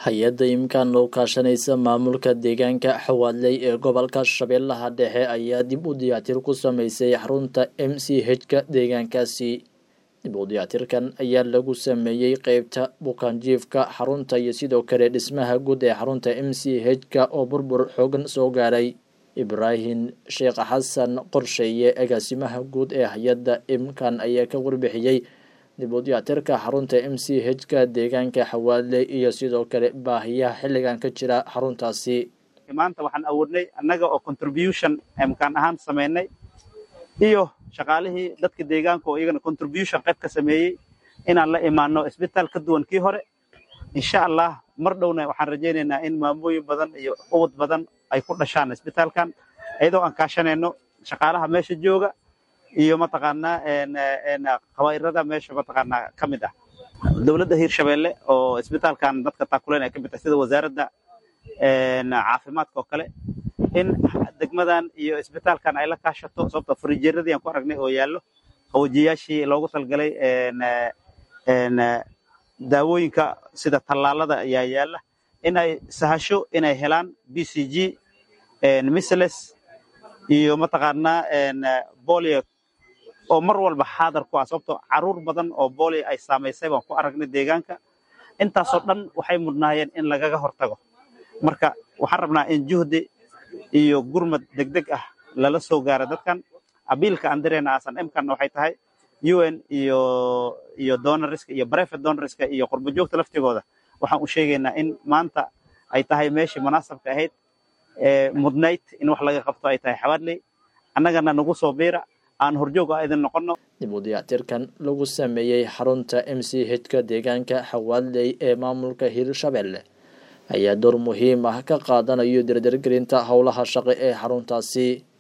hay-adda imkaan oo kaashanaysa maamulka deegaanka xawaadley ee gobolka shabeellaha dhexe ayaa dib u diyaatir ku sameysay xarunta m c h-ka deegaankaasi dib u diyaatirkan ayaa lagu sameeyey qeybta bukaanjiifka xarunta iyo sidoo kale dhismaha guud ee xarunta m c h-ka oo burbur xoogan soo gaaray ibraahim sheekh xasan qorsheeye agaasimaha guud ee hay-adda imkan ayaa ka warbixiyey dib u diyaatirka xarunta m c h-ka deegaanka xawaadley iyo sidoo kale baahiyaha xilligan ka jira xaruntaasi maanta waxaan awoodnay annaga oo contribution imkaan ahaan sameynay iyo shaqaalihii dadka deegaanka oo iyagana contribution qayb ka sameeyey inaan la imaano isbitaal ka duwan kii hore insha allah mar dhowna waxaan rajaynaynaa in maamooyin badan iyo ubad badan ay ku dhashaan isbitaalkan iyadoo aan kaashanayno shaqaalaha meesha jooga iyo mataqaanaa qabayrada meesha mataqaanaa ka mid ah dowladda hiirshabeelle oo isbitaalkan dadka taakuleen ay ka mid tahay sida wasaaradda caafimaadka oo kale in degmadan iyo isbitaalkan ay la kaashato sababto farijeeradii aan ku aragnay oo yaallo qawajiyaashii loogu talgalay daawooyinka sida tallaalada ayaa yaalla inay sahasho inay helaan b c g misles iyo mataqaanaa bolio oo mar walba xaadar ku ah sababto caruur badan oo bolio ay saamaysay baan ku aragnay deegaanka intaasoo dhan waxay mudnaayeen in lagaga hortago marka waxaan rabnaa in juhdi iyo gurmad degdeg ah lala soo gaaro dadkan abiilka aan direena aasan imkanna waxay tahay un iyo iyo donoriska iyo private donoriska iyo qurbo joogta laftigooda waxaan u sheegaynaa in maanta ay tahay meeshii munaasabka ahayd mudnayd in wax laga qabto ay tahay xawaadley annagana nagu soo biira aan horjoog ah idin noqono dib u diyaatirkan lagu sameeyey xarunta m c h-ka deegaanka xawaadley ee maamulka hiirshabelle ayaa door muhiim ah ka qaadanayo dardargelinta howlaha shaqo ee xaruntaasi